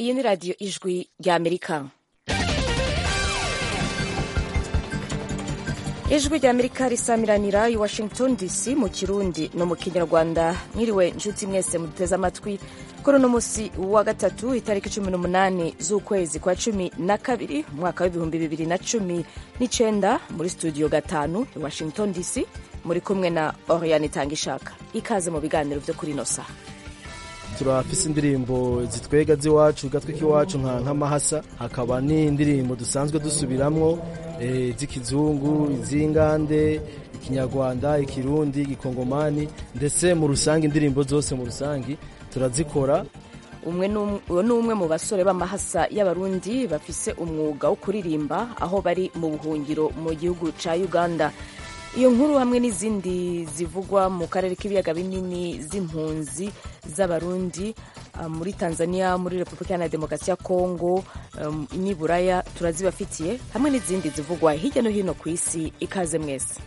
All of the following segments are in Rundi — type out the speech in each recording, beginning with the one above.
iyi ni radiyo ijwi ry'amerika ijwi ry'amerika risamiranira i washington dc mu kirundi no mu kinyarwanda mwiriwe inshuti mwese muduteze amatwi kuri uno munsi wa gatatu itariki cumi n'umunani z'ukwezi kwa cumi na kabiri umwaka w'ibihumbi bibiri na cumi n'icenda muri studio gatanu i washington dc muri kumwe na oriane itangishaka ikaze mu biganiro vyo kuri ino saha turafise indirimbo zitwega z'iwacu gatwe k'iwacu nka nk'amahasa hakaba n'indirimbo dusanzwe dusubiramwo e, z'ikizungu iz'ingande ikinyarwanda ikirundi igikongomani ndetse mu rusange indirimbo zose mu rusange turazikora umwe ni umwe mu basore b'amahasa y'abarundi bafise umwuga wo kuririmba aho bari mu buhungiro mu gihugu ca uganda iyo nkuru hamwe n'izindi zivugwa mu karere k'ibiyaga binini z'impunzi z'abarundi muri tanzania muri repubulika iharanira demokarasi ya kongo n'i buraya turazibafitiye hamwe n'izindi zivugwa hirya no hino ku isi ikaze mwese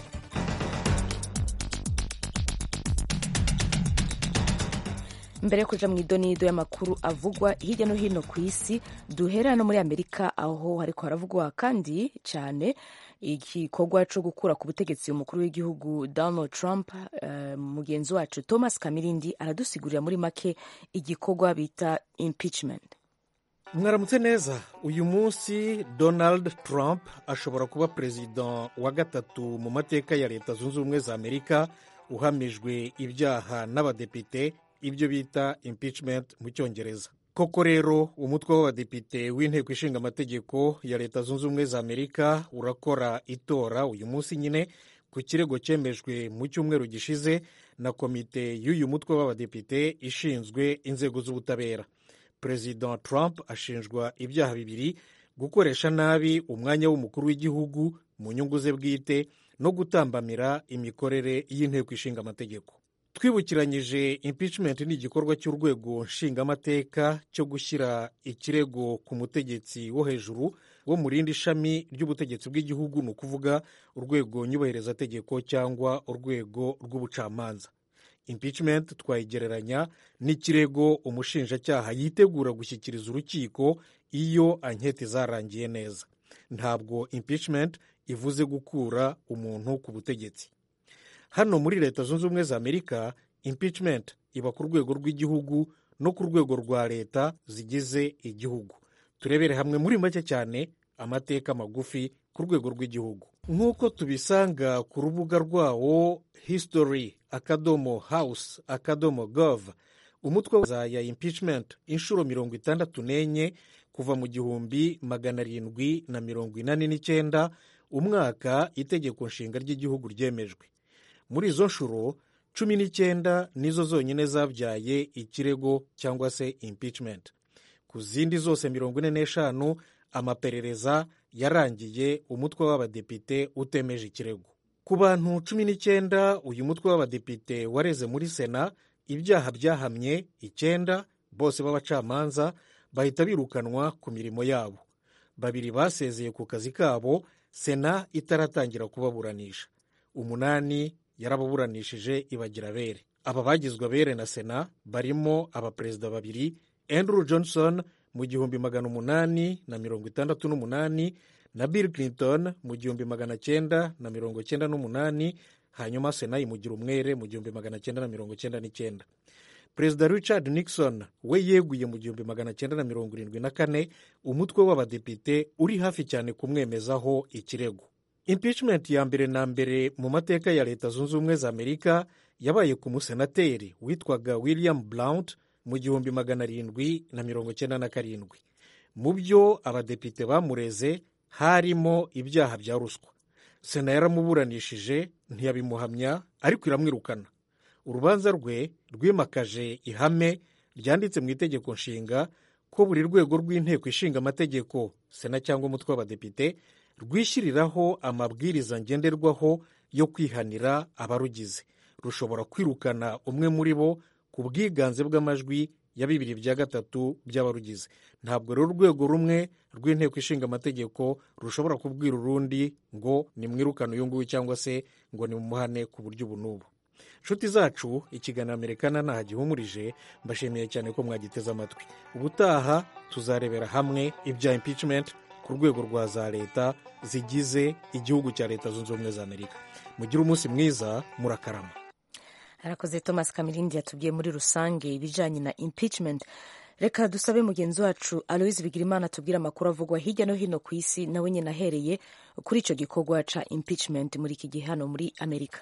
mbere yo kuja mu idonido y'amakuru avugwa hirya no hino ku isi duhera no muri amerika aho hariko haravugwa kandi cyane igikorwa cyo gukura ku butegetsi umukuru w'igihugu donald trump uh, mugenzi wacu thomas kamirindi aradusigurira muri make igikorwa bita impeachment mwaramutse neza uyu munsi donald trump ashobora kuba perezida wa gatatu mu mateka ya leta zunze ubumwe za amerika uhamijwe ibyaha n'abadepite ibyo bita impeachment mu cyongereza koko rero umutwe w'abadepite w'inteko ishinga amategeko ya leta zunze ubumwe za amerika urakora itora uyu munsi nyine ku kirego cyemejwe mu cyumweru gishize na komite y'uyu mutwe w'abadepite ishinzwe inzego z'ubutabera perezida trump ashinjwa ibyaha bibiri gukoresha nabi umwanya w'umukuru w'igihugu mu nyungu ze bwite no gutambamira imikorere y'inteko ishinga amategeko twibukiranyije impeachment ni igikorwa cy'urwego nshingamateka cyo gushyira ikirego ku mutegetsi wo hejuru wo mu rindi shami ry'ubutegetsi bw'igihugu ni ukuvuga urwego nyubahirizategeko cyangwa urwego rw'ubucamanza impeachment twayigereranya n'ikirego umushinjacyaha yitegura gushyikiriza urukiko iyo anketi zarangiye neza ntabwo impeachment ivuze gukura umuntu ku butegetsi hano muri leta zunze ubumwe za amerika impeachment iba ku rwego rw'igihugu no ku rwego rwa leta zigize igihugu turebere hamwe muri make cyane amateka magufi ku rwego rw'igihugu nk'uko tubisanga ku rubuga rwawo history akadomo house akadomo gov umutwe wa ya impeachment inshuro mirongo itandatu n'enye kuva mu gihumbi magana arindwi na mirongo inani n'icyenda umwaka itegeko nshinga ry'igihugu ryemejwe muri izo nshuro cumi n'icyenda nizo zonyine zabyaye ikirego cyangwa se impeachment ku zindi zose mirongo ine n'eshanu amaperereza yarangiye umutwe w'abadepite utemeje ikirego ku bantu cumi n'icyenda uyu mutwe w'abadepite wareze muri sena ibyaha byahamye icyenda bose b'abacamanza bahita birukanwa ku mirimo yabo babiri basezeye ku kazi kabo sena itaratangira kubaburanisha umunani yarababuranishije ibagira abere aba bagizwe abere na sena barimo abaperezida babiri andrew johnson mu gihumbi magana umunani na mirongo itandatu n'umunani na bill clinton mu gihumbi magana cyenda na mirongo cyenda n'umunani hanyuma sena imugira umwere mu gihumbi magana cyenda na mirongo cyenda n'icyenda perezida richard nixon we yeguye mu gihumbi magana cyenda na mirongo irindwi na kane umutwe w'abadepite uri hafi cyane kumwemezaho ikirego impeachment ya mbere na mbere mu mateka ya leta zunze ubumwe za amerika yabaye ku musenateri witwaga william blount mu gihumbi magana arindwi na mirongo cyenda na karindwi mu byo abadepite bamureze harimo ibyaha bya ruswa sena yaramuburanishije ntiyabimuhamya ariko iramwirukana urubanza rwe rwimakaje ihame ryanditse mu itegeko nshinga ko buri rwego rw'inteko ishinga amategeko sena cyangwa umutwe w'abadepite rwishyiriraho amabwiriza ngenderwaho yo kwihanira abarugize rushobora kwirukana umwe muri bo ku bwiganze bw'amajwi ya bibiri bya gatatu by'abarugize ntabwo rero urwego rumwe rw'inteko ishinga amategeko rushobora kubwira urundi ngo nimwirukane uyu nguyu cyangwa se ngo nimumuhane ku buryo ubu n'ubu nshuti zacu ikiganiro amerikana ntaho gihumurije mbashimiye cyane ko mwagiteze amatwi ubutaha tuzarebera hamwe ibya impeachment ku rwego rwa za leta zigize igihugu cya leta zunze ubumwe za amerika mugire umunsi mwiza murakarama arakoze thomas kamirindi yatubwiye muri rusange ibijyanye na impeachment reka dusabe mugenzi wacu aloise bigirimana tubwire amakuru avugwa hirya no hino ku isi nawe nyine ahereye kuri icyo gikorwa cya impeachment muri iki gihe hano muri amerika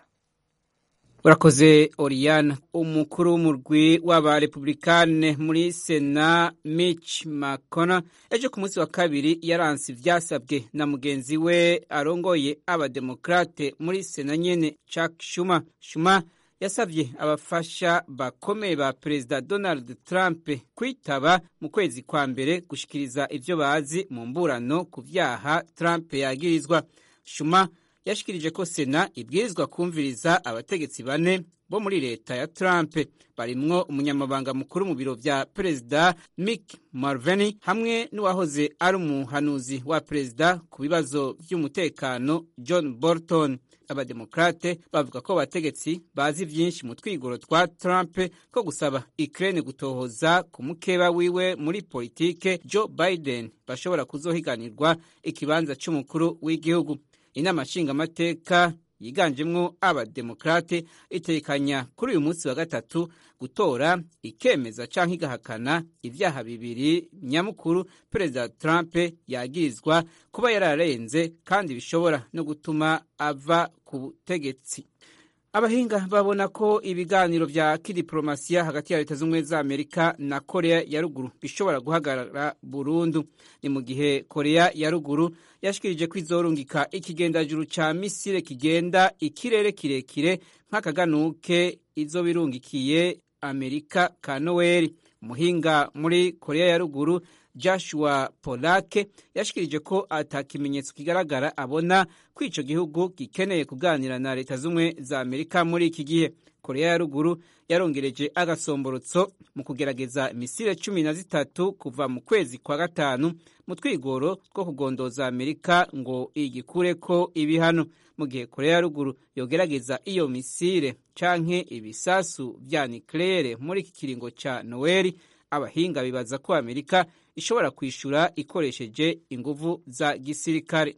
urakoze oriyana umukuru w'umurwi w'abarepublikane muri sena mitch mcconnell ejo ku munsi wa kabiri yaranse ibyasabwe na mugenzi we arongoye abademokrate muri sena nyene chuck schumer schumer yasabye abafasha bakomeye ba perezida donald trump kwitaba mu kwezi kwa mbere gushikiriza ivyo bazi mu mburano ku vyaha trump yagirizwa schumer yashikirije ko sena ibwirizwa kumviriza abategetsi bane bo muri leta ya Trump barimwo umunyamabanga mukuru mu biro vya perezida Mick Mulvaney hamwe n'uwahoze ari umuhanuzi wa perezida ku bibazo vy'umutekano John Bolton abademokrate bavuga ko abategetsi bazi vyinshi mu twigoro twa Trump ko gusaba Ukraine gutohoza ku mukeba wiwe muri politike Joe Biden bashobora kuzohiganirwa ikibanza c'umukuru w'igihugu inama nshingamateka yiganjemwo abademokrate itekanya kuri uyu munsi wa gatatu gutora ikemeza canke igahakana ivyaha bibiri nyamukuru perezida Trump yagirizwa kuba yararenze kandi bishobora no gutuma ava ku butegetsi abahinga babona ko ibiganiro vya kidiplomasiya hagati ya leta z'ubumwe za amerika na korea ya ruguru bishobora guhagarara burundu ni mu gihe korea ya ruguru yashikirije ko izorungika ikigendajuru ca misile kigenda ikirere kirekire nk'akaganuke izo birungikiye amerika ka noweli umuhinga muri korea ya ruguru joshua polake yashikirije ko ata kimenyetso kigaragara abona ko ico gihugu gikeneye kuganira na leta z'ubumwe za amerika muri iki gihe korea ya ruguru yarongereje agasomborotso mu kugerageza misile cumi na zitatu kuva mu kwezi kwa gatanu mu twigoro two kugondoza amerika ngo igikureko ibihano mu gihe korea ya ruguru yogerageza iyo misile canke ibisasu vya nikleyere muri iki kiringo ca noweli abahinga bibaza ko amerika ishobora kwishura ikoresheje inguvu za gisirikare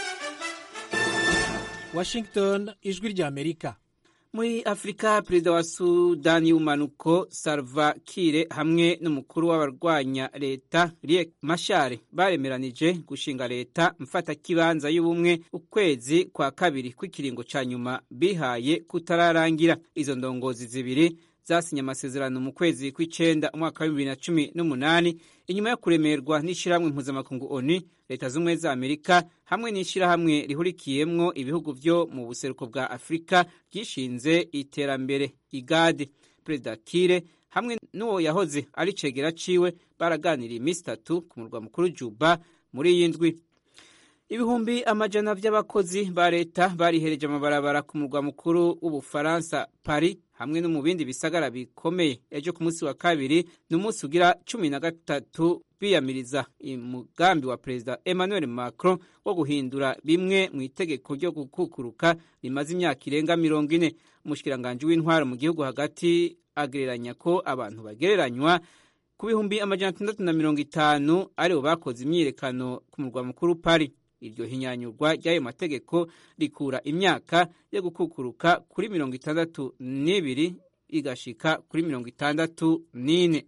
washington ijwi rya amerika muri afurika perezida wa sudani y'ubumanuko salva kire hamwe n'umukuru w'abarwanya leta riek mashare baremeranije gushinga leta mfatakibanza y'ubumwe ukwezi kwa kabiri kw'ikiringo ca nyuma bihaye kutararangira izo ndongozi zibiri zasinye amasezerano mu kwezi kw'icenda umwaka wa bibiri na cumi n'umunani inyuma yo kuremerwa n'ishirahamwe mpuzamakungu oni leta z'ubumwe za amerika hamwe n'ishirahamwe rihurikiyemwo ibihugu vyo mu buseruko bwa afurika ryishinze iterambere igade perezida kire hamwe n'uwo yahoze ari cegera ciwe baraganiriye iminsi itatu ku murwa mukuru juba muri iyi ndwi ibihumbi amajana vy'abakozi ba leta barihereje amabarabara ku murwa mukuru w'ubufaransa paris hamwe no mu bindi bisagara bikomeye ejo ku munsi wa kabiri ni umunsi ugira cumi na gatatu biyamiriza umugambi wa perezida emmanuel macron wo guhindura bimwe mu itegeko ryo gukukuruka rimaze imyaka irenga mirongo ine umushikiranganji w'intwaro mu gihugu hagati agereranya ko abantu bagereranywa ku bihumbi amajana atandatu na mirongo itanu aribo bakoze imyiyerekano ku murwa mukuru paris iryo hinyanyurwa ry'ayo mategeko rikura imyaka yo gukukuruka kuri mirongo itandatu n'ibiri igashika kuri mirongo itandatu n'ine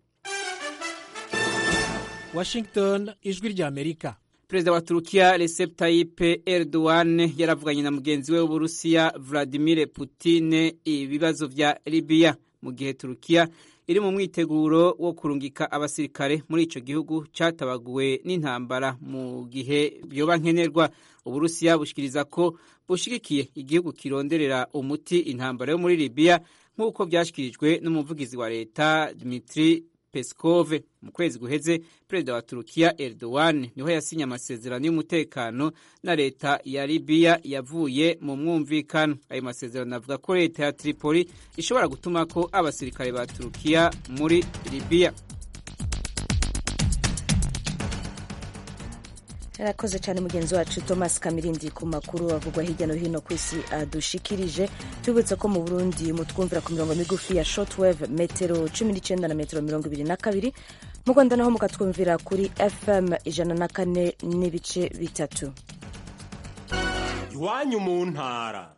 washington ijwi rya amerika perezida wa turukiya recep tayyip erdogan yaravuganye na mugenzi we w'uburusiya vladimir putin ibibazo vya libiya mu gihe turukiya iri mu mwiteguro wo kurungika abasirikare muri ico gihugu catabaguwe n'intambara mu gihe vyoba nkenerwa uburusiya bushikiriza ko bushigikiye igihugu kironderera umuti intambara yo muri libiya nk'uko vyashikirijwe n'umuvugizi wa leta dmitri Peskov mu kwezi guheze perezida wa Turukiya Erdogan niho yasinye amasezerano y'umutekano na leta ya Libya yavuye mu mwumvikano ayo masezerano avuga ko leta ya Tripoli ishobora gutuma ko abasirikare ba Turukiya muri Libya yarakoze cyane mugenzi wacu thomas kamirindi ku makuru avugwa hirya no hino ku isi adushikirije tubibutse ko mu burundi mutwumvira ku mirongo migufi ya shortwave metero cumi n'icyenda na metero mirongo ibiri na kabiri mu rwanda naho mukatwumvira kuri fm ijana na kane n'ibice bitatu iwanyu mu ntara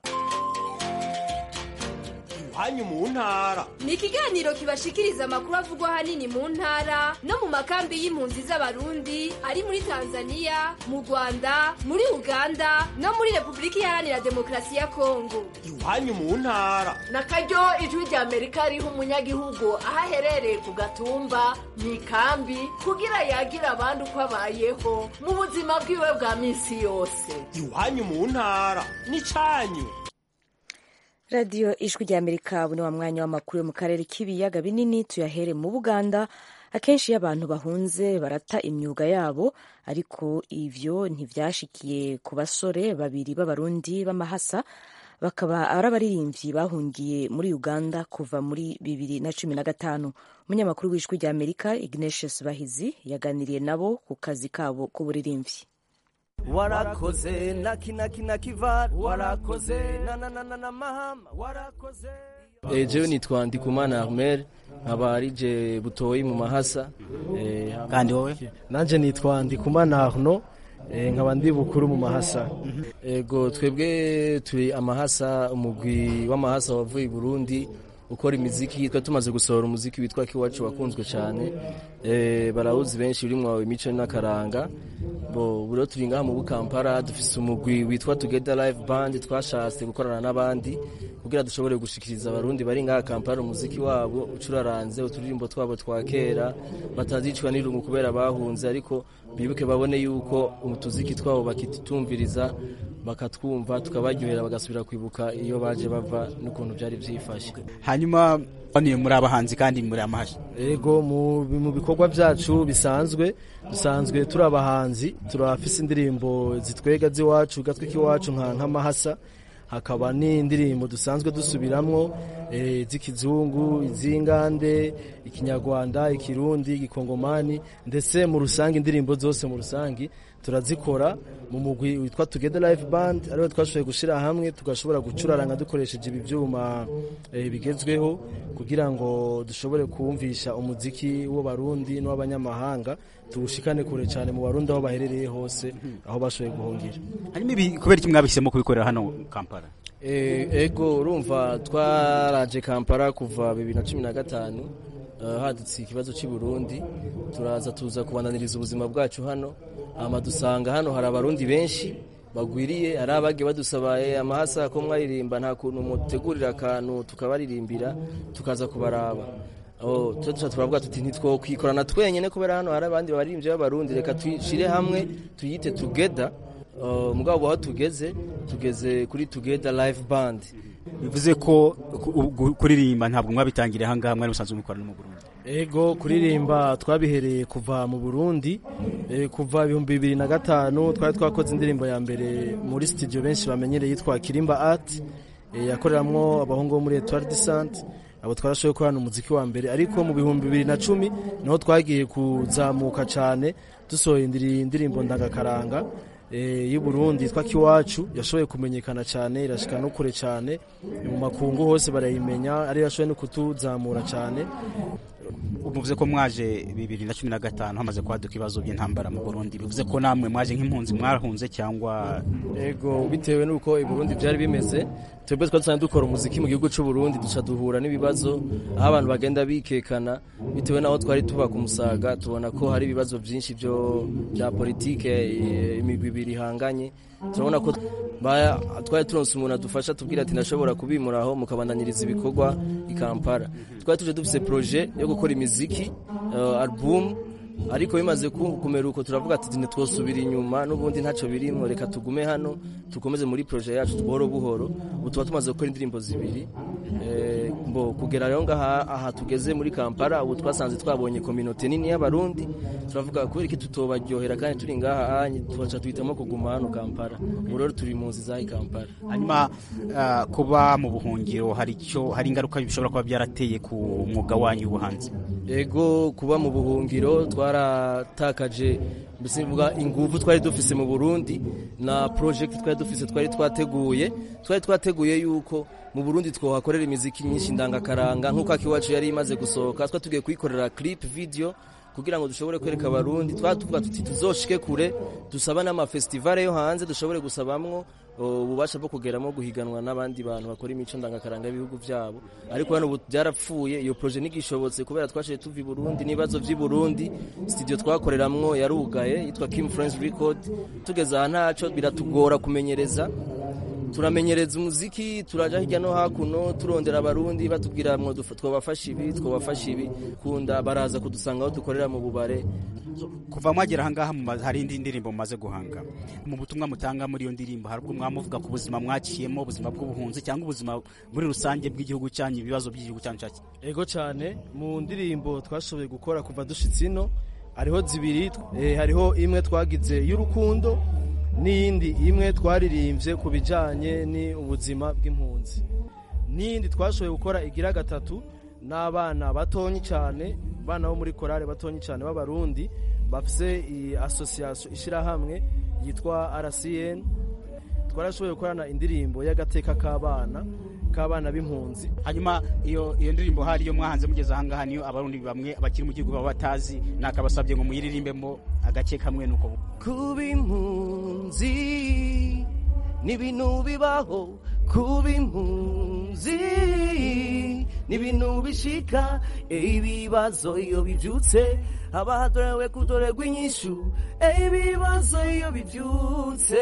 iwanyu mu ntara ni ikiganiro kibashikiriza amakuru avugwa ahanini mu ntara no mu makambi y'impunzi z'abarundi ari muri tanzania mu rwanda muri uganda no muri repubulika iharanira demokarasi ya kongo iwanyu mu ntara na karyo ijwi rya amerika riha umunyagihugu aho aherereye ku gatumba mu ikambi kugira yagira abandi uko abayeho mu buzima bwiwe bwa minsi yose iwanyu mu ntara ni cyanyu radiyo ijwi rya amerika ubu ni wa mwanya w'amakuru yo mu karere k'ibiyaga binini tuyahere mu buganda akenshi iyo abantu bahunze barata imyuga yabo ariko ivyo ntivyashikiye ku basore babiri b'abarundi b'amahasa bakaba ari abaririmbyi bahungiye muri uganda kuva muri bibiri na cumi na gatanu umunyamakuru w'ijwi rya amerika ignatius bahizi yaganiriye nabo ku kazi kabo k'uburirimbyi warakoze nakinakinakivar warakoze nananana mahama warakoze Eh, jewe nitwa Ndikumana Armel nkaba arije butoyi mu mahasa eh, kandi wowe nanje nitwa Ndikumana Arno eh, nkaba ndi bukuru mu mahasa ego twebwe turi amahasa umugwi w'amahasa wavuye i Burundi ukora imiziki twa tumaze gusohora umuziki witwa kiwacu wakunzwe cyane eh, barawuzi benshi uri mu imico n'akaranga bo buro turi ngaha mu bukampara dufise umugwi witwa Together Live Band twashatse gukorana n'abandi kugira dushobore gushikiriza abarundi bari ngaha Kampala umuziki wabo ucuraranze uturirimbo twabo twa kera batazicwa n'irungu kubera bahunze ariko bibuke babone yuko umutuziki twabo bakitutumviriza bakatwumva tukabaryohera bagasubira kwibuka iyo baje bava n'ukuntu byari byifashe hanyuma baniye muri abahanzi kandi muri amahasha ego mu, mu bikorwa byacu bisanzwe dusanzwe turi abahanzi turafise indirimbo zitwega z'iwacu gatwe k'iwacu nka nk'amahasa hakaba n'indirimbo dusanzwe dusubiramwo e, z'ikizungu iz'ingande ikinyarwanda ikirundi igikongomani ndetse mu rusange indirimbo zose mu rusange turazikora mu mugwi witwa Together Live Band ariho twashoboye gushira hamwe tugashobora gucuraranga dukoresheje ibi byuma e, bigezweho kugira ngo dushobore kumvisha umuziki w'abarundi n'w'abanyamahanga tuwushikane kure cyane mu barundi aho baherereye hose aho bashoboye guhungira hanyuma ibi kubera iki mwabihisemo kubikorera hano Kampala e, ego urumva twaraje Kampala kuva bibiri na cumi na gatanu uh, hadutse ikibazo cy'i Burundi turaza tuza kubananiriza ubuzima bwacu hano hama dusanga hano hari abarundi benshi bagwiriye hari abagiye badusabaye amahasa ko mwaririmba nta kuntu mutegurira akantu tukabaririmbira tukaza kubaraba Oh, tuza turavuga tuti ntitwokwikorana twenyene kubera hano hari abandi baririmbyi b'abarundi reka tuyishire hamwe tuyite together uh, mugabo aho tugeze tugeze kuri together live band bivuze ko kuririmba ntabwo mwabitangiriye ahangaha mwari musanzwe mukorana no mu Burundi ego kuririmba twabihereye kuva mu Burundi e, kuva ibihumbi bibiri na gatanu twari twakoze indirimbo ya mbere muri studio benshi bamenyereye yitwa Kirimba Art e, yakoreramwo abahungu bo muri Etoile du Centre abo twarashoboye gukorana umuziki wa mbere ariko mu bihumbi bibiri na cumi niho twagiye kuzamuka cyane dusohoye indirimbo ndangakaranga y'u Burundi yitwa Kiwacu yashoboye kumenyekana cyane irashika no kure cyane mu makungu hose barayimenya ari yashoboye no kutuzamura cyane bivuze ko mwaje bibiri na cumi na gatanu hamaze kwaduka ibibazo by'intambara mu Burundi bivuze ko namwe mwaje nk'impunzi mwarahunze cyangwa ego bitewe n'uko i Burundi byari bimeze twebwe twari dusanzwe dukora umuziki mu gihugu cy'u Burundi duca duhura n'ibibazo aho abantu bagenda bikekana bitewe n'aho twari tuba ku musaga tubona ko hari ibibazo byinshi byo bya politike imigwi ibiri ihanganye turabona ko twari turonse umuntu adufasha tubwira ati ndashobora kubimuraho mukabandaniriza ibikorwa i Kampala twari tuje dufise projet yo gukora imiziki uh, album ariko bimaze kumera uko turavuga ati ntitwosubira inyuma n'ubundi ntacyo birimo reka tugume hano dukomeze muri projet yacu buhoro buhoro ubu tuba tumaze gukora indirimbo zibiri mbo kugera rero ngaha aha tugeze muri Kampala ubu twasanze twabonye kominote nini y'abarundi turavuga kubera iki tutobaryohera kandi turi ngaha tubaca tuhitamo kuguma hano Kampala ubu rero turi mu nzi zahi Kampala hanyuma kuba mu buhungiro hari icyo hari ingaruka bishobora kuba byarateye ku mwuga wanyu w'ubuhanzi ego kuba mu buhungiro twaratakaje mbese bivuga ingufu twari dufise mu burundi na project twari dufise twari twateguye twari twateguye yuko mu burundi twohakorera imiziki myinshi ndangakaranga nk'uko akiwacu yari imaze gusohoka twa tugiye kuyikorera clip video kugira ngo dushobore kwereka abarundi twatuvuga tuti tuzoshike kure dusaba n'amafestivale yo hanze dushobore gusabamwo ububasha bwo kugeramo guhiganwa n'abandi bantu bakora imico ndangakaranga y'ibihugu byabo ariko hano ubu byarapfuye iyo projet ntigishobotse kubera twashiye tuva i Burundi n'ibibazo by'i Burundi studio twakoreramwo yarugaye yitwa Kim Friends Record tugeze aha ntaco biratugora kumenyereza turamenyereza umuziki turaja hirya no hakuno turondera abarundi batubwira mwo twabafasha ibi twabafasha ibi kunda baraza kudusanga aho dukorera mu bubare kuva mwagera ahangaha hari indi ndirimbo mumaze guhanga mu butumwa mutanga muri iyo ndirimbo hari ubwo mwamuvuga ku buzima mwaciyemo ubuzima bw'ubuhunzi cyangwa ubuzima muri rusange bw'igihugu cyanyu ibibazo by'igihugu cyanyu cyaki ego cyane mu ndirimbo twashoboye gukora kuva dushitse ino hariho zibiri eh, hariho imwe twagize y'urukundo n'iyindi imwe twaririmbye ku bijyanye n'ubuzima bw'impunzi n'iyindi twashoboye gukora igira gatatu n'abana batonyi cyane abana bo muri korale batonyi cyane b'abarundi bafite iyi asosiyasiyo ishyirahamwe yitwa rcn twarashoboye gukorana indirimbo y'agateka k'abana k'abana b'impunzi hanyuma iyo iyo ndirimbo hari iyo mwahanze mugeze ahangaha niyo abarundi bamwe bakiri mu gihugu baba batazi nakabasabye ngo muyiririmbemo agace kamwe nuko kuba impunzi n'ibintu bibaho kuba impunzi n'ibintu bishika ibibazo iyo bibyutse haba hadorewe kudoregwa inyishu ibibazo iyo bibyutse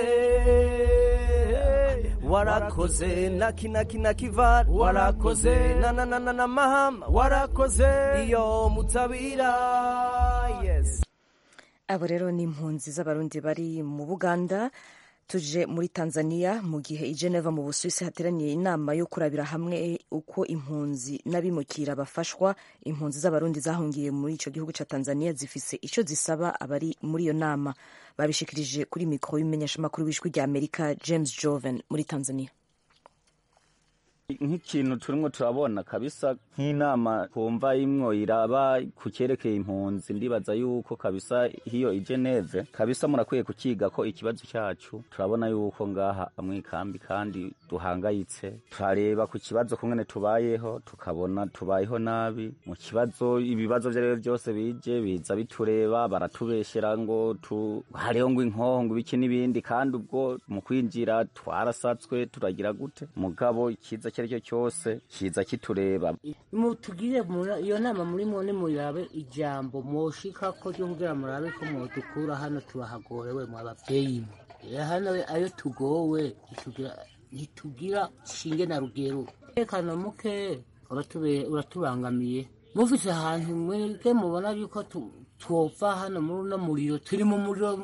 warakoze naki naki naki var warakoze na na na na na mahama warakoze iyo mutabira yes abo rero ni impunzi z'abarundi bari mu buganda tuje muri tanzania mu gihe i geneva mu busuwisi hateraniye inama yo kurabira hamwe uko impunzi n'abimukira bafashwa impunzi z'abarundi zahungiye muri icyo gihugu cya tanzania zifise icyo zisaba abari muri iyo nama babishikirije kuri mikoro y'umumenyeshamakuru w'ijwi rya amerika james joven muri tanzania nk'ikintu turimo turabona kabisa nk'inama twumva imwo iraba ku cyerekeye impunzi ndibaza yuko kabisa hiyo i Geneve kabisa murakwiye kukiga ko ikibazo cyacu turabona yuko ngaha amwikambi kandi duhangayitse turareba ku kibazo kumwe tubayeho tukabona tubayeho nabi mu kibazo ibibazo ibyo ari byo byose bije biza bitureba baratubeshyera ngo tu hariho ngo inkoho ngo ibiki n'ibindi kandi ubwo mu kwinjira twarasatswe turagira gute mugabo ikiza icyo ari cyo cyose kiza kitureba mutugire iyo nama muri mwone murabe ijambo mwoshika ko ryo kugira murabe ko mudukura hano tubahagorewe mu abavyeyi hano ayo tugowe ntitugira shinge na rugero tekano muke uratubangamiye mufise ahantu mwebwe mubona yuko twopfa hano muri uno muriro turi mu muriro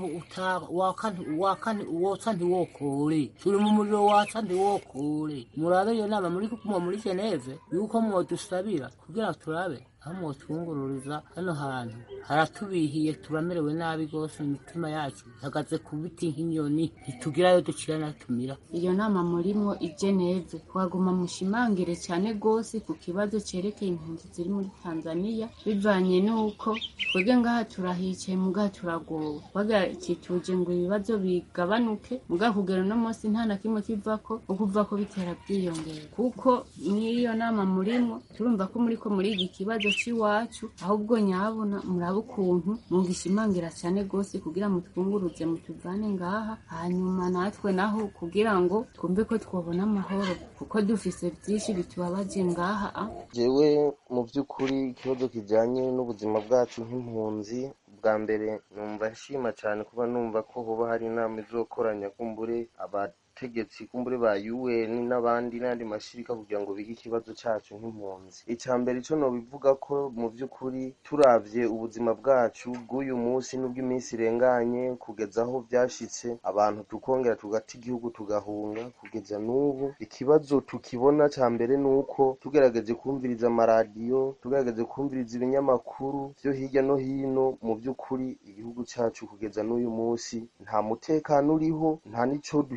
wotsa ntiwokore turi mu muriro watsa ntiwokore murabe iyo nama muri kumwa muri geneve yuko mwodusabira kugira turabe aho mwotwungururiza hano hantu haratubihiye turamerewe nabi rwose imitima yacu ihagaze ku biti nk'inyoni ntitugirayo ducira natumira iyo nama murimo i geneve waguma mushimangire cyane rwose ku kibazo cyerekeye impunzi ziri muri tanzania bivanye n'uko twebwe ngaha turahicaye mugaha turagowe bagakituje ngo ibibazo bigabanuke mugaha kugera uno munsi nta na kimwe kivako ukuva ko bitera byiyongera kuko n'iyo nama murimo turumva ko muri ko muri iki kibazo cy'iwacu ahubwo nyabona murabe ukuntu mugishimangira cyane rwose kugira mutwunguruze mutuvane ngaha hanyuma natwe naho kugira ngo twumve ko twabona amahoro kuko dufise byinshi bitubabaje ngaha jewe mu by'ukuri ikibazo kijyanye n'ubuzima bwacu nk'impunzi bwa mbere numva nshima cyane kuba numva ko hoba hari inama izokoranya kumbure abategetsi kumbure ba UN n'abandi n'andi mashirika kugira ngo bige ikibazo cyacu nk'impunzi icya mbere cyo nobivuga ko mu by'ukuri turavye ubuzima bwacu bw'uyu munsi n'ubw'iminsi irenganye kugeza aho byashitse abantu tukongera tugata igihugu tugahunga kugeza n'ubu ikibazo tukibona cya mbere ni uko tugerageje kumviriza amaradiyo tugerageje kumviriza ibinyamakuru byo hirya no hino mu by'ukuri igihugu cyacu kugeza n'uyu munsi nta mutekano uriho nta n'ico duhiro ku buryo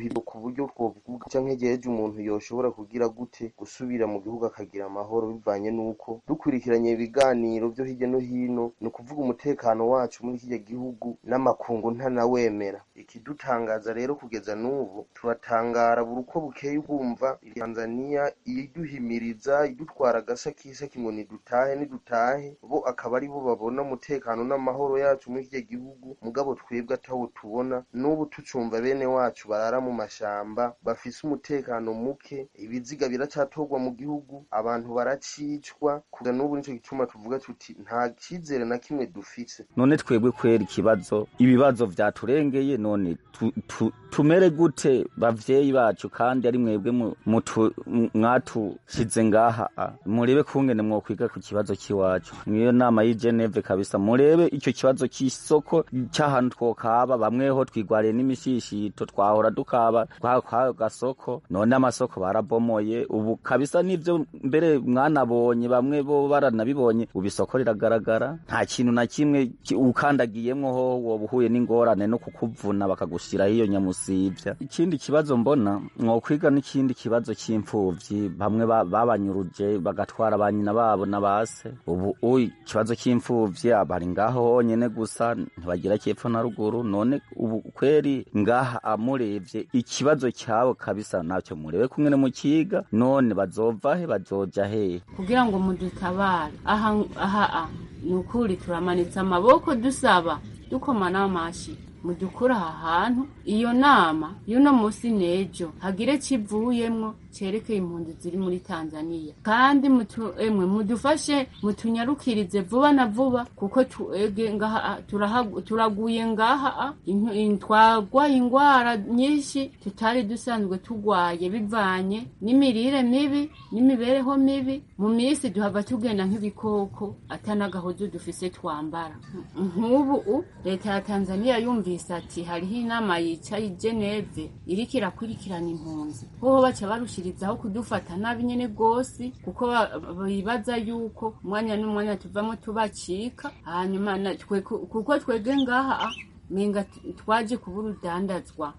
uburyo twovuga canke jeje umuntu yoshobora kugira gute gusubira mu gihugu akagira amahoro bivanye n'uko dukurikiranye ibiganiro vyo hirya no hino ni ukuvuga umutekano wacu muri kirya gihugu n'amakungu ntanawemera ikidutangaza rero kugeza n'ubu turatangara buri uko bukeye ugumva tanzaniya iduhimiriza idutwara agasakisaki ngo nidutahe nidutahe bo akaba ari bo babona umutekano n'amahoro yacu muri kirya gihugu mugabo twebwe atawo tubona n'ubu tucumva bene wacu barara mu mashamba bafise umutekano muke ibiziga biracatorwa mu gihugu abantu baracicwa kugeza n'ubu nico gituma tuvuga tuti nta cizere na kimwe dufise none twebwe kwera ikibazo ibibazo vyaturengeye none tu, tu, tumere gute bavyeyi bacu kandi ari mwebwe mu- mutu- m- mwatushize ngaha a. murebe kungene mwokwiga ku kibazo c'iwacu niyo nama y'i Geneve kabisa murebe ico kibazo c'isoko c'ahantu twokaba bamweho twigwariye n'imishishito twahora dukaba kwa kwa gasoko none amasoko barabomoye ubu kabisa nivyo mbere mwanabonye bamwe bo baranabibonye ubu isoko riragaragara nta kintu na kimwe ki- ukandagiyemwo ho woba uhuye n'ingorane no kukuvuna bakagushiraho iyo nyamusivya ikindi kibazo mbona mwokwiga n'ikindi kibazo c'imfuvyi bamwe ba- babanyuruje bagatwara ba nyina babo na base ubu uyi ikibazo c'imfuvyi bari ngaho honyene gusa ntibagira cyepfo na ruguru none ubu kweri ngaha amurevye ikibazo cyabo kabisa ntacyo murebe kumwe mukiga none bazova he bazoja hehe kugira ngo mudutabare aha aha a ni ukuri turamanitse amaboko dusaba dukoma n'amashi mudukura aha hantu iyo nama y'uno munsi n'ejo hagire kivuyemwo cerekeye impunzi ziri muri tanzaniya kandi mutu, emwe mudufashe mutunyarukirize vuba na vuba kuko tuege ngaha a, turahagu- turaguye ngaha a, int- in- twagwaye ingwara nyinshi tutari dusanzwe tugwaye bivanye n'imirire mibi n'imibereho mibi mu minsi duhava tugenda nk'ibikoko atanagahozo dufise twambara nk'ubu u leta ya tanzaniya yumvise ati hariho inama yicaye i geneve iriko irakurikirana impunzi hoho baca barushirizaho kudufata nabi nyene gose kuko ba- bibaza yuko umwanya n'umwanya tuvamo tubacika hanyuma na- twe- kuko twege ngaha a, menga t- twaje kubura udandazwa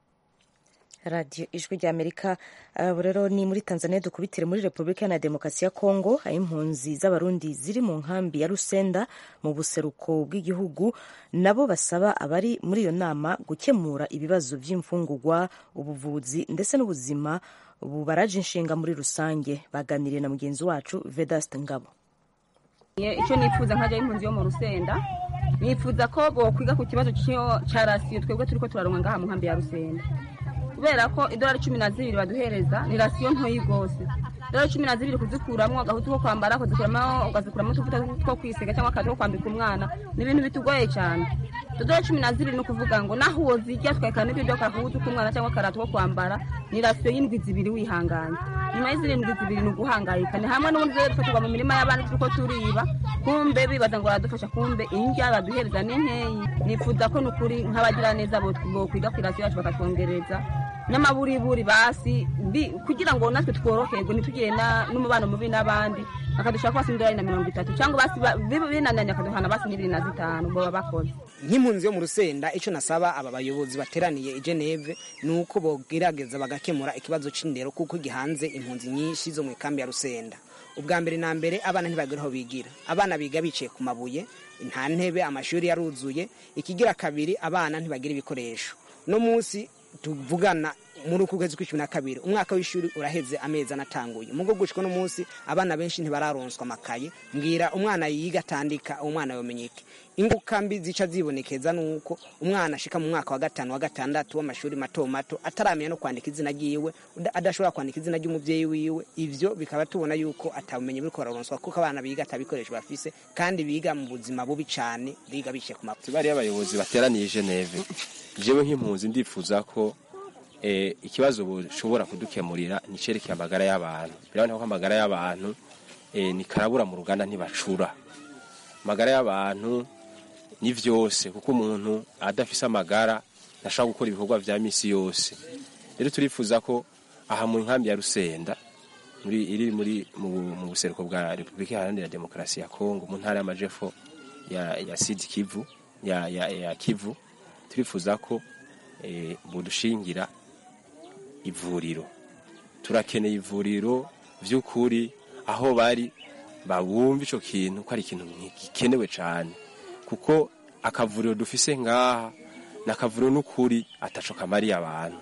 radiyo ijwi ry'amerika abo rero ni muri tanzania dukubitire muri repubulika iharanira demokarasi ya kongo aho impunzi z'abarundi ziri mu nkambi ya rusenda mu buseruko bw'igihugu nabo basaba abari muri iyo nama gukemura ibibazo by'imfungurwa ubuvuzi ndetse n'ubuzima bubaraje inshinga muri rusange baganiriye na mugenzi wacu vedaste ngabo icyo nifuza nkajya y'impunzi yo mu rusenda nifuza ko bokwiga ku kibazo cy'iyo- cya rasiyo twebwe turi ko turaronka ngaha mu nkambi ya rusenda kubera ko idolari cumi na zibiri baduhereza ni rasiyo ntoyi rwose idolari cumi na zibiri kuzikuramwo agahutu ko kwambara kuzikuramo ugazikuramo utuvuta two kwisiga cyangwa akazi ko kwambika umwana ni ibintu bitugoye cyane idolari cumi na zibiri ni ukuvuga ngo naho wozirya tukaheka n'ibyo by'akahutu k'umwana cyangwa akarato ko kwambara ni rasiyo y'indwi zibiri wihanganye nyuma y'izirindwi zibiri ni uguhangayika ni hamwe n'ubundi rero dufatirwa mu mirima y'abandi turiko turiba kumbe bibaza ngo baradufasha kumbe indya baduhereza ni nkeyi nifuza ko ni ukuri nk'abagiraneza bo- bokwiga ku irasiyo yacu bakatwongereza n'amaburiburi basi bi- kugira ngo natwe tworoherwe ntitugire na- n'umubano mubi n'abandi bakadushaka basi indorari na mirongo itatu cyangwa basi ba- bi- binaniranye akaduhana basi n'ibiri na zitanu boba bakoze nk'impunzi yo mu rusenda icyo nasaba aba bayobozi bateraniye i geneve ni uko bogerageza bagakemura ikibazo c'indero kuko gihanze impunzi nyinshi zo mu ikambi ya rusenda ubwa mbere na mbere abana ntibagera aho bigira abana biga bicaye ku mabuye nta ntebe amashuri yaruzuye ikigira kabiri abana ntibagira ibikoresho no munsi tuvugana muri uku kwezi kw'icumi na kabiri umwaka w'ishuri uraheze amezi anatanguye mugo gushika no munsi abana benshi ntibararonswa amakaye mbwira umwana yiga atandika uwo mwana yomenyeke inguka mbi zica zibonekeza nuko umwana ashika mu mwaka wa gatanu wa gatandatu w'amashuri mato mato ataramenya no kwandika izina ryiwe uda- adashobora kwandika izina ry'umuvyeyi wiwe ivyo bikaba tubona yuko atabumenyi buriko bararonswa kuko abana biga atabikoresho bafise kandi biga mu buzima bubi cane biga bicaye ku mabuye bariya abayobozi bateraniye i geneve jewe nk'impunzi ndifuza ko eh, ikibazo bushobora kudukemurira ni cerekeye amagara y'abantu biraboneka ko amagara y'abantu eh, ni karabura mu ruganda ntibacura amagara y'abantu ni vyose kuko umuntu adafise amagara ntashobora gukora ibikorwa vya misi yose rero turifuza ko aha mu nkambi ya rusenda muri iri muri mu, mu buseruko bwa repubulika iharanira demokarasi ya kongo mu ntara y'amajepfo ya, ya sud kivu ya, ya, ya kivu turifuza ko eh, budushingira ivuriro turakeneye ivuriro by'ukuri aho bari babumva icyo kintu ko ari ikintu gikenewe cyane kuko akavuriro dufise ngaha ni akavuriro n'ukuri ataco kamariye abantu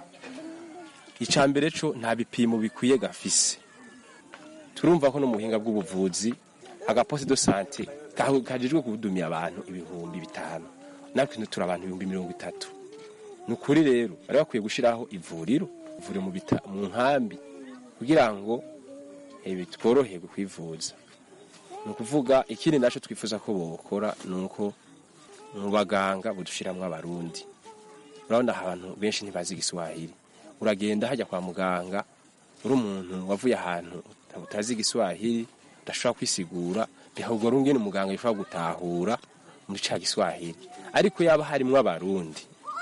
icya mbere cyo nta bipimo bikwiye gafise turumva ko no mu buhinga bw'ubuvuzi agaposte de sante kajejwe kudumiya abantu ibihumbi bitanu natwe turi abantu ibihumbi mirongo itatu ni ukuri rero bari bakwiye gushyiraho ivuriro ivuriro mu bita mu nkambi kugira ngo tworoherwe kwivuza ni ukuvuga ikindi nacyo twifuza ko bokora ni uko mu baganga budushyiramo abarundi urabona abantu benshi ntibazi igiswahili uragenda hajya kwa muganga uri umuntu wavuye ahantu utazi igiswahili udashobora kwisigura bihagora ungene umuganga yashobora gutahura muri ca giswahili ariko yaba harimwo abarundi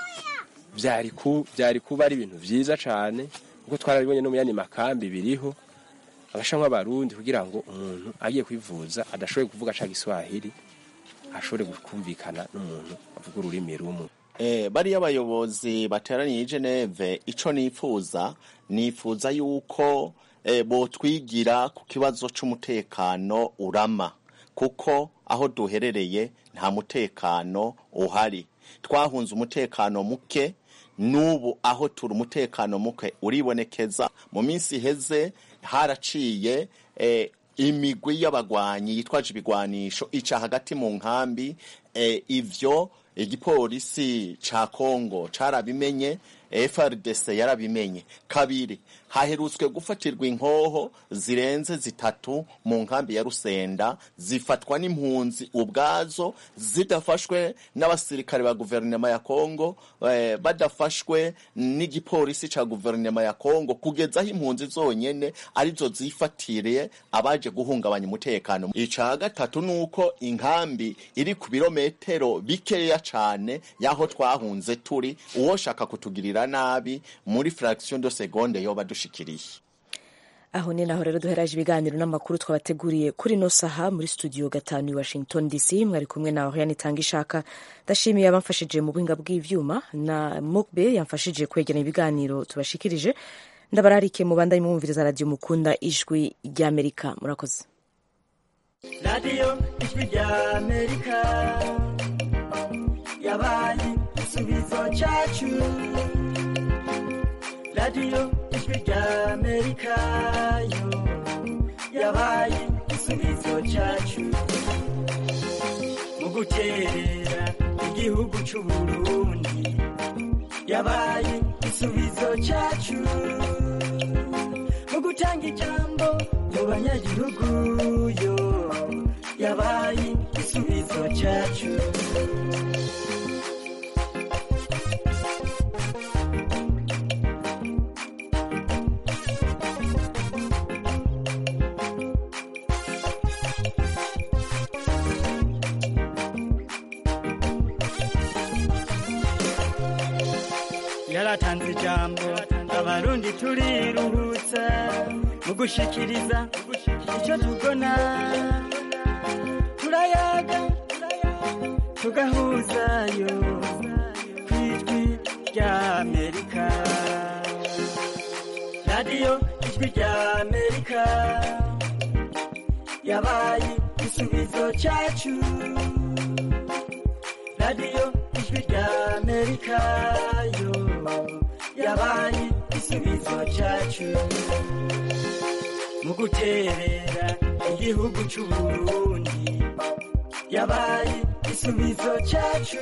byari ku byari kuba ari ibintu byiza cyane kuko twarabibonye no mu yandi makambi biriho abashamwa abarundi kugira ngo umuntu agiye kwivuza adashoboye kuvuga ca giswahili ashobore kumvikana n'umuntu avuga ururimi rumwe Eh, bariya abayobozi bateraniye i Geneve ico nifuza nifuza yuko eh, botwigira ku kibazo c'umutekano urama kuko aho duherereye nta mutekano uhari twahunze umutekano muke n'ubu aho turi umutekano muke uribonekeza mu minsi iheze haraciye eh, imigwi y'abagwanyi yitwaje ibigwanisho ica hagati mu nkambi eh, ivyo igipolisi ca Kongo carabimenye FRDC yarabimenye kabiri haherutswe gufatirwa inkoho zirenze zitatu mu nkambi ya Rusenda zifatwa n'impunzi ubwazo zidafashwe n'abasirikare ba guverinoma ya Kongo eh, badafashwe n'igipolisi ca guverinoma ya Kongo kugeza aho impunzi zonyene arizo zifatiriye abaje guhungabanya umutekano ica gatatu nuko inkambi iri ku birometero bikeya cane yaho twahunze turi uwoshaka kutugirira nabi muri fraction de seconde yoba dushikiriye aho ni naho rero duheraje ibiganiro n'amakuru twabateguriye kuri no saha muri studio gatanu i washington dc mwari kumwe na oriane itanga ishaka ndashimiye abamfashije mu buhinga bw'ivyuma na mukbe yamfashije kwegeranya ibiganiro tubashikirije ndabararike mu bandanye mwumviriza radio mukunda ijwi ry'amerika murakoze radiyo ijwi ry'amerika yabaye igisubizo cyacu radiyo ijwi ry'amerika yo yabaye igisubizo cyacu mu guterera igihugu cy'u Burundi yabaye igisubizo cyacu mu gutanga ijambo mu banyagihugu yo yabaye igisubizo cyacu yaratanze ijambo abarundi turiruhutsa mu gushikiriza icyo tubona turayaga tugahuzayo ku ijwi ry'amerika radiyo ijwi ry'amerika yabaye igisubizo cyacu radiyo ijwi ry'amerika yo yabaye igisubizo cyacu mu guterera igihugu cy'u Burundi yabaye igisubizo cyacu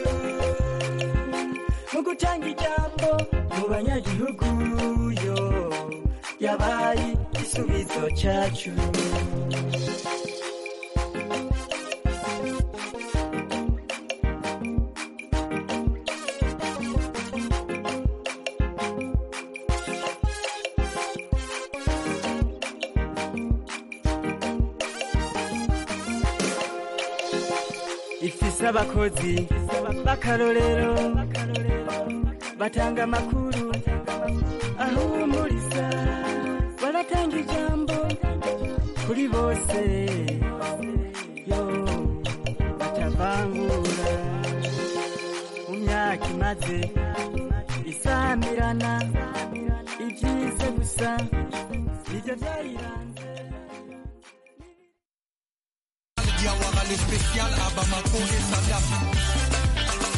mu gutanga ijambo mu banyagihugu yo yabaye igisubizo cyacu ifise abakozi b'akarorero batanga amakuru ahumuriza baratanga ijambo kuri bose yo batavangura mu myaka imaze isamirana ibyiza gusa nibyo byayiranze Diawara le spécial à Bamako et Saddam